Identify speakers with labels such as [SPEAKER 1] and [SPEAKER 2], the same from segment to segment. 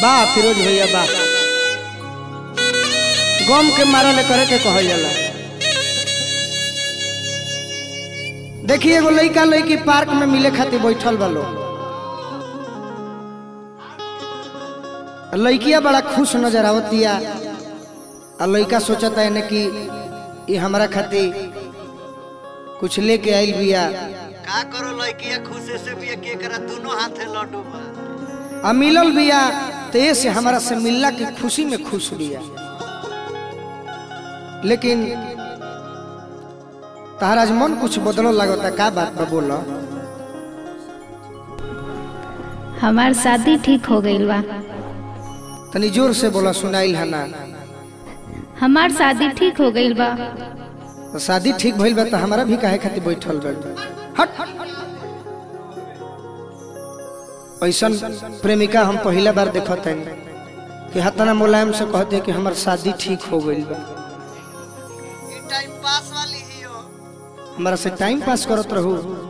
[SPEAKER 1] बा फिरोज भैया बा गम के मारल करे के कहल जाला देखिए एगो लइका लइकी पार्क में मिले खातिर बैठल बा लोग लइकिया बड़ा खुश नजर आवतिया आ लइका सोचता है कि ये हमरा खातिर कुछ लेके आइल बिया
[SPEAKER 2] का करो लड़किया खुशी से भी के करा दोनों हाथे लड्डू बा
[SPEAKER 1] आ मिलल बिया तो ये से हमारा से मिलला की खुशी में खुश बिया लेकिन तहरा आज मन कुछ बदलो लगता का बात बा बोलो
[SPEAKER 3] हमार शादी ठीक हो गईल बा
[SPEAKER 1] तनी जोर से बोला सुनाइल है ना
[SPEAKER 3] हमार शादी ठीक हो गईल बा
[SPEAKER 1] तो शादी ठीक भइल बा तो हमारा भी काहे खातिर बैठल बा हट ऐसन प्रेमिका हम पहला बार देखत हन कि हतना मुलायम से कहते कि हमार शादी ठीक हो गइल बा
[SPEAKER 2] ई टाइम पास वाली ही हो
[SPEAKER 1] हमारा से टाइम पास करत रहू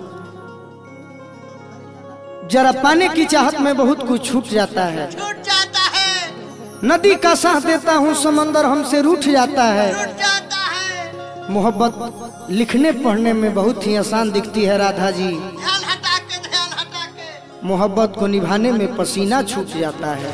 [SPEAKER 1] जरा पाने की चाहत में बहुत कुछ छूट जाता है
[SPEAKER 2] छूट जाता है
[SPEAKER 1] नदी का साथ देता हूँ समंदर हमसे रूठ जाता है
[SPEAKER 2] छूट जाता है
[SPEAKER 1] मोहब्बत लिखने पढ़ने में बहुत ही आसान दिखती है राधा जी
[SPEAKER 2] ध्यान हटा के ध्यान हटा के
[SPEAKER 1] मोहब्बत को निभाने में पसीना छूट जाता है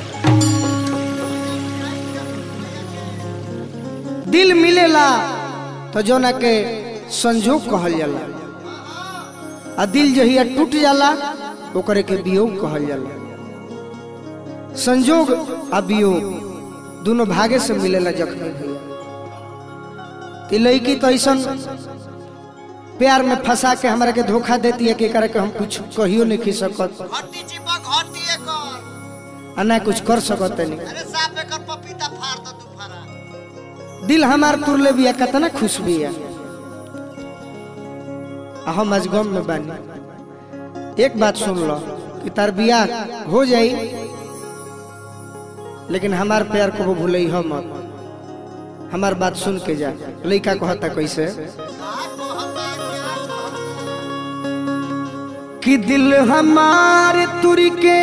[SPEAKER 1] दिल मिलेला तो जो ना के संजोग कहल जाला आ दिल जहिया टूट जाला ओकरे के वियोग कहल जाला संजोग आ वियोग दोनों भागे से मिलेला जख्मी भैया ती लड़की तो ऐसा प्यार में फंसा के हमरा के धोखा देती है कि एकरा के हम कुछ कहियो नहीं खी सकत
[SPEAKER 2] घटी चिपा घटी एकर
[SPEAKER 1] आ ना कुछ कर सकत नहीं
[SPEAKER 2] अरे साफ एकर पपीता फाड़ दो तू फाड़ा
[SPEAKER 1] दिल हमार तुरले बिया कितना खुश बिया आ हम आज गम में बानी एक बात सुन लो कि तार बियाह हो जाई लेकिन हमार प्यार को वो भूलई हो मत हमार बात सुन के जा लइका कहता कैसे कि दिल हमार तुरी के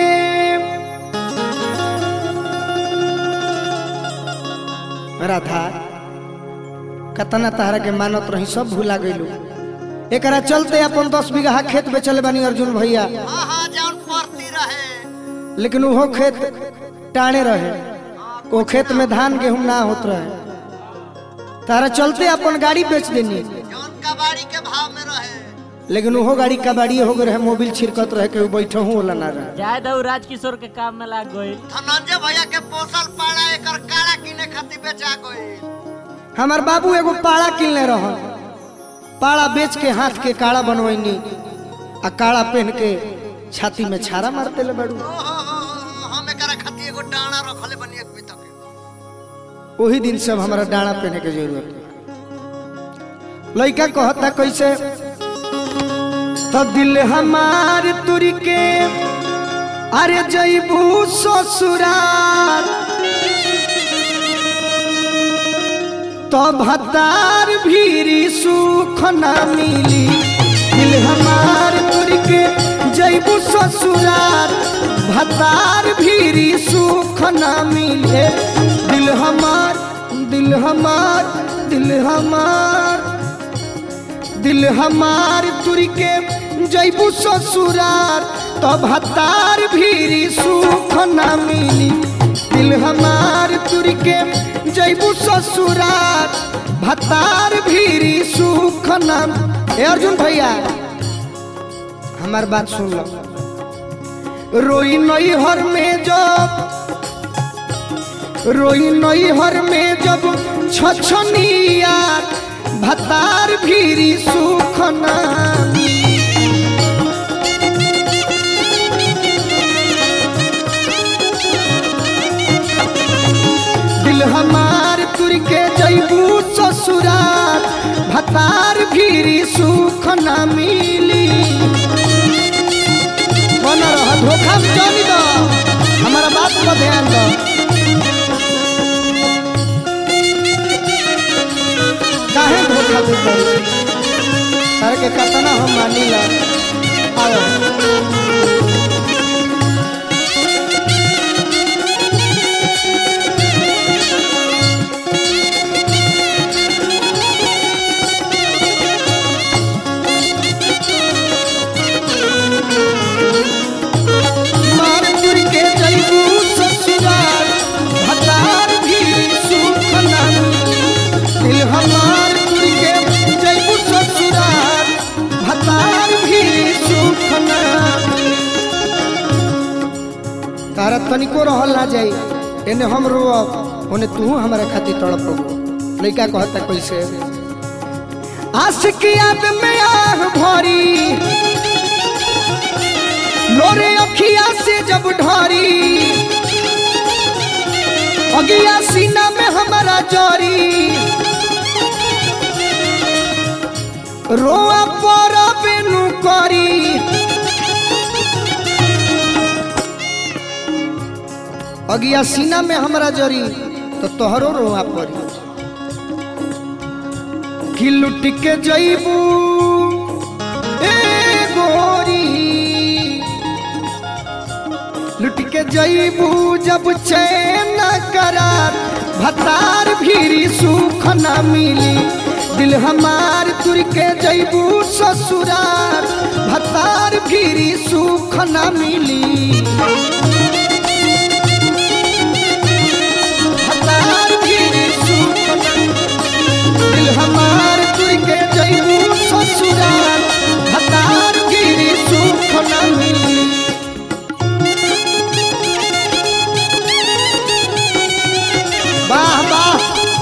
[SPEAKER 1] राधा कतना तहरा के मानत रही सब भूला गइलू एकरा चलते अपन दस बीघा खेत बेचले बानी अर्जुन भैया
[SPEAKER 2] हाँ हाँ जौन पड़ती रहे
[SPEAKER 1] लेकिन वो खेत टाणे रहे वो खेत में धान गेहूं ना होत रहे तारा चलते अपन गाड़ी बेच देनी
[SPEAKER 2] जौन कबाड़ी के भाव में रहे
[SPEAKER 1] लेकिन वो गाड़ी कबाड़ी हो गए रहे मोबिल छिड़कत रहे के बैठे हूँ वाला ना रहे
[SPEAKER 4] जाए दऊ राजकिशोर के काम में लाग गई
[SPEAKER 2] धनंजय भैया के पोसल पाड़ा एकर काड़ा किने खातिर बेचा गई
[SPEAKER 1] हमार बाबू एगो पाड़ा किनले रह पाड़ा बेच के हाथ के काड़ा बनवैनी आ काड़ा पहन के छाती में छारा मार देले बड़ू
[SPEAKER 2] ओहो हम एकरा खातिर एगो डाना रखले बनी एक बीत के
[SPEAKER 1] वही दिन से अब हमारा डाना पहने के जरूरत है लड़का कहता कैसे तो दिल हमार तुरी के अरे जैबू ससुराल तो भतार भीरी सुख ना मिली दिल हमार तुरी के जैबू ससुराल भतार भीरी सुख ना मिले दिल हमार दिल हमार दिल हमार दिल हमार तुरी के जैबू ससुरार तो भतार भीरी सुख ना मिली दिल हमार तुरी के जैबू ससुरार भतार भीरी सुख ना ए अर्जुन भैया हमार बात सुन लो रोई नई हर में जब रोई नई हर में जब छछनिया भतार भीरी सुख ना दिल हमार तुर के जैबू ससुरार भतार भीरी सुख ना मिली बन रह धोखा में जानी दो हमारा बात पर ध्यान दो काहे धोखा देता तारे के कतना हम मानी ला आओ तारा तनिको रहल ना जाई एने हम रोब ओने तू हमारे खातिर तड़प लड़का कहता कैसे आशिक याद में आह भरी लोरे अखिया से जब ढरी अगिया सीना में हमारा जरी रोआ पर बेनु करी अगिया सीना में हमरा जरी तो तोहरो रोआ पड़ी कि लुट के जईबू ए गोरी लुट के जईबू जब चैन करार भतार भीरी सुख न मिली दिल हमार तुर के जईबू ससुरार भतार भीरी सुख न मिली भतार भीरी सुख न दिल हमार तुर के जईबू ससुरार भतार भीरी सुख न मिली वाह वाह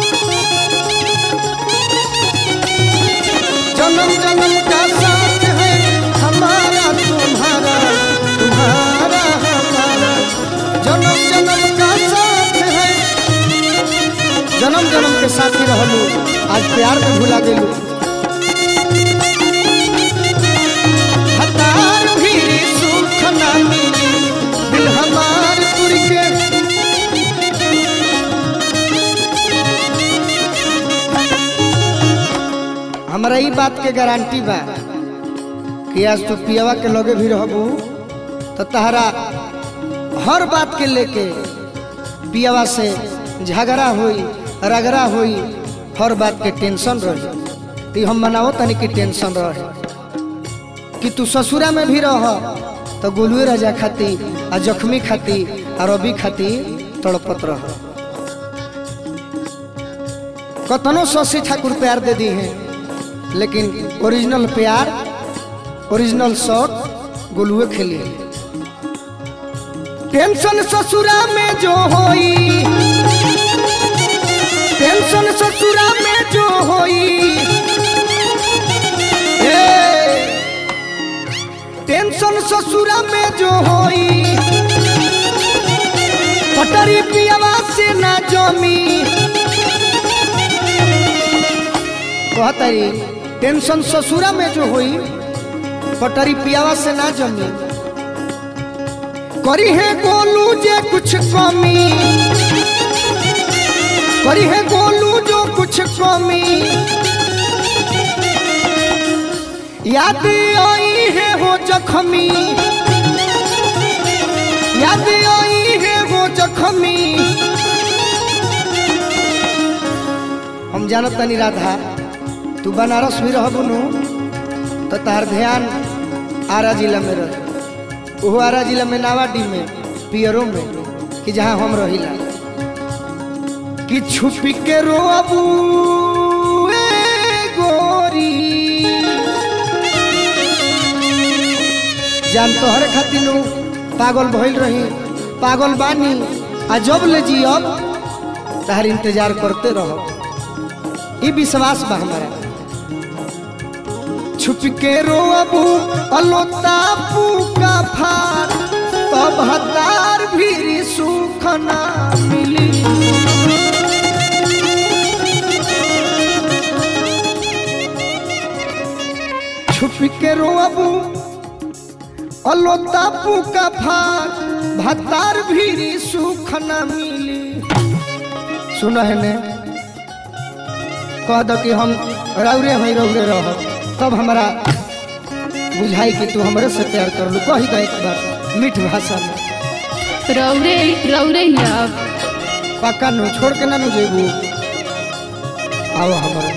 [SPEAKER 1] जन्म जन्म का साथ है हमारा तुम्हारा तुम्हारा हमारा जन्म जन्म का साथ है जन्म जन्म के साथी रहलू आज प्यार में भुला गेलू हतार भी सुख ना मिली दिल हमार तुर के हमरा ई बात के गारंटी बा कि आज तू पियावा के लगे भी रहबू तो तहरा हर बात के लेके पियावा से झगड़ा होई रगड़ा होई हर बात के टेंशन रही तो हम मनाओ तनी कि टेंशन रहे कि तू ससुरा में भी रह तो गोलुए राजा खाती आ जख्मी खाती आ रवि खाती तड़पत रह कतनो शशि ठाकुर प्यार दे दी हैं लेकिन ओरिजिनल प्यार ओरिजिनल शॉट गोलुए खेली टेंशन ससुरा में जो होई टेंशन ससुरा में जो होई ए, टेंशन ससुरा में जो होई पटरी पियावा से ना जमी कहतरी टेंशन ससुरा में जो हुई पटरी पियावा से ना जमी करी है गोलू जे कुछ कमी करी है गोलू जो कुछ कमी याद आई है वो जख्मी याद आई है वो जख्मी हम जानत तनी राधा तू बनारस भी रहबू नु तो तार ध्यान आरा जिला में रह ओहो आरा जिला में नावाडी में पियरो में कि जहाँ हम रहिला कि छुपी के रोबू ए गोरी जान तोहरे खातिर नु पागल भइल रही पागल बानी आ जब ले जी अब तहर इंतजार करते रहो ई विश्वास बा हमारा छुप के रोबू अलोता का फार तब हतार भी सुख ना मिली छुप के रोबू अलोता का फार भतार भी सुख ना मिली सुन है ने कह दो कि हम रौरे हई रौरे रह तब हमारा बुझाई कि तू हमरे से प्यार कर लू कही दे एक बार मीठ भाषा में
[SPEAKER 3] रौरे रौरे ही अब
[SPEAKER 1] पक्का नु छोड़ के ना नु जेबू आओ हमारे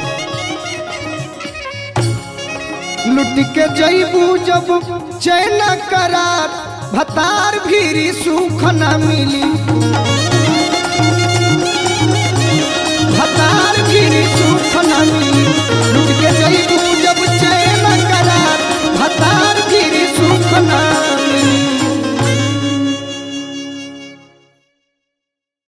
[SPEAKER 1] लुट के जईबू जब चैन करार भतार भीरी सुख न मिली